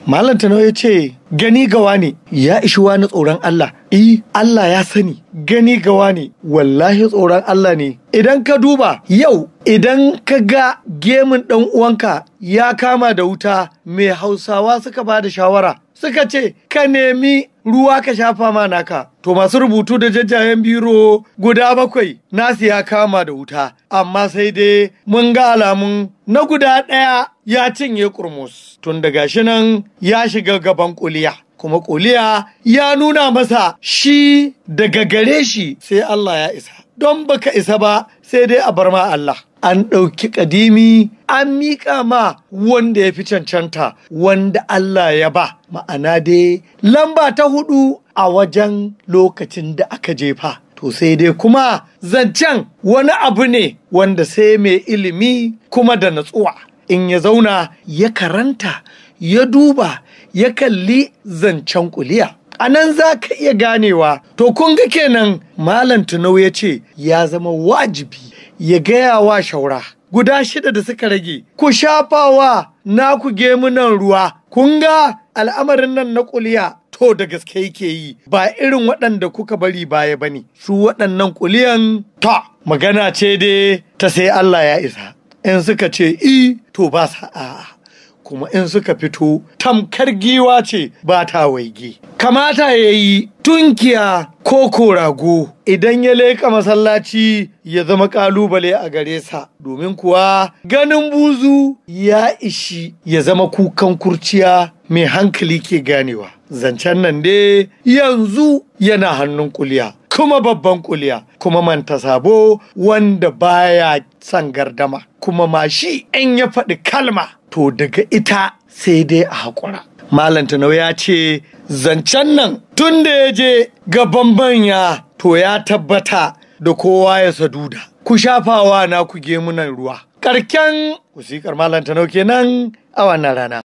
Malam Tanau ya ce gani gawa ne ya ishi wani tsoron Allah. I Allah ya sani gani gawa ne wallahi tsoron Allah ne. Idan ka duba yau idan ka ga gemun ɗan uwanka ya kama da wuta mai hausawa suka ba da shawara suka ce ka nemi ruwa ka shafa ma naka to masu rubutu da jajjayen biro guda bakwai nasu ya kama da wuta amma sai dai mun ga alamun na guda ɗaya ya cinye kurmus tun daga shi nan ya shiga gaban kuliya kuma kuliya ya nuna masa shi daga gare shi sai Allah ya isa don baka isa ba sai dai a bar ma Allah an ɗauki ƙadimi an miƙa ma wanda ya fi cancanta wanda Allah ya ba ma'ana dai lamba ta hudu a wajen lokacin da aka jefa to sai dai kuma zancen wani abu ne wanda sai mai ilimi kuma da natsuwa in ya zauna ya karanta ya duba ya kalli zancen kuliya a nan za ka iya ganewa to kun ga kenan malam tunau ya ce ya zama wajibi ya gaya wa shaura guda shida da suka rage ku shafawa naku gemunan ruwa kun ga al'amarin nan na kuliya to da gaske yake yi ba irin waɗanda kuka bari baya bane su waɗannan kuliyan ta magana ce dai ta sai Allah ya isa in suka ce i to ba sa'a kuma in suka fito tamkar giwa ce ba ta waige kamata ya yi tunkiya ko korago idan ya leƙa masallaci ya zama ƙalubale a gare sa domin kuwa ganin buzu ya ishi ya zama kukan kurciya mai hankali ke ganewa zancen nan dai yanzu yana hannun kuliya kuma babban kuliya kuma manta sabo wanda baya son gardama kuma ma shi in ya faɗi kalma to daga ita sai dai a haƙura Malam Tanau ya ce zancen nan tun da ya je gaban banya to ya tabbata da kowa ya saduda. Ku shafawa na ku gemunan ruwa. Karken wasikar Malam Tanau kenan a wannan rana.